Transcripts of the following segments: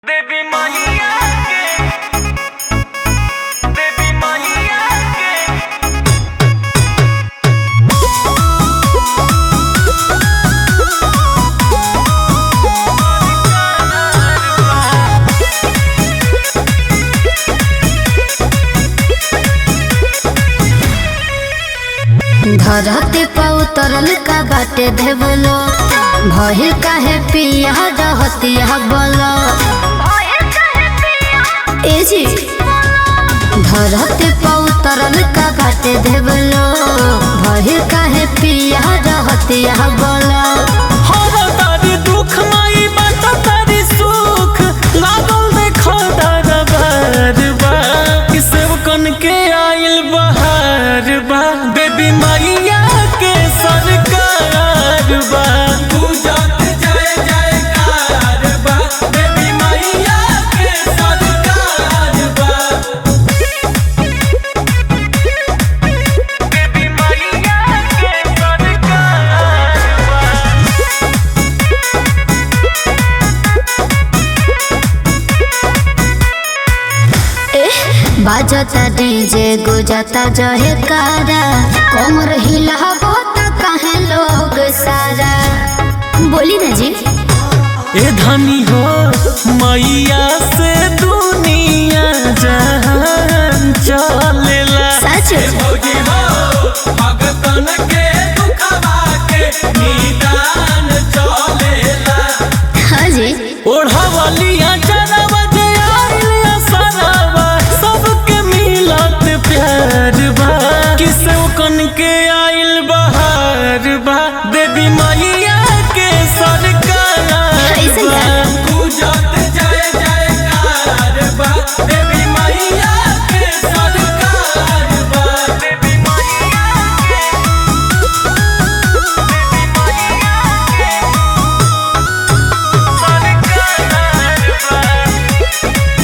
देवी मैया के देवी मैया के धरती पर उतरल का बाटे देवलो भइल काहे पिया रहतिया बोलो ए जी धरती पर उतरल का बाटे देवलो भइल काहे पिया रहतिया बोलो हर तारी दुख माई बात तारी सुख लागल देखो दरबार बा कि सेवकन के आइल बहार बा देवी मैया के सरकार बा पूजत जय जयकार बा देवी मैया के सरकार बा देवी मैया के सरकार बा बाजता डीजे गुजता जहे कारा कमर हिलाबो त काहे लोग सारा बोली ना जी ए धनी हो मैया से दुनिया जहान चलेला सच भौजी हो भगतन के दुखवा के निदान चलेला हाँ जी ओढ़वलिया चरवा जे आइलिया सरवा सबके मिलत प्यार बा किसे कन के आइल बहार बा देवी मैया के सरकार ऐसे बा। का? पूजत जय जयकार बा देवी मैया के सरकार बा देवी मैया के देवी मैया के सरकार बा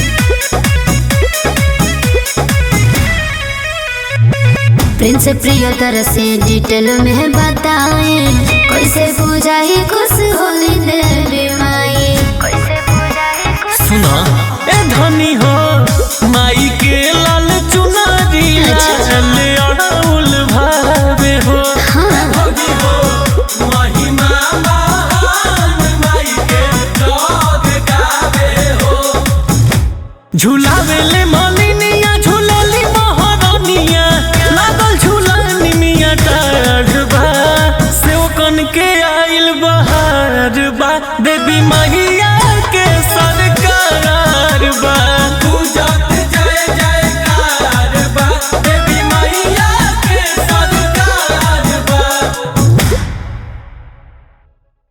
प्रिंस प्रियतर से डिटेल में बताए कैसे पूजाई खुश होली देवी माई कैसे पूजाई खुश सुना ए धनी हो माई के लाल चुनरी अच्छा। लाल अड़उल भावे हो हाँ भौजी हो महिमा महान माई के जग गावे हो झुलावे ले मन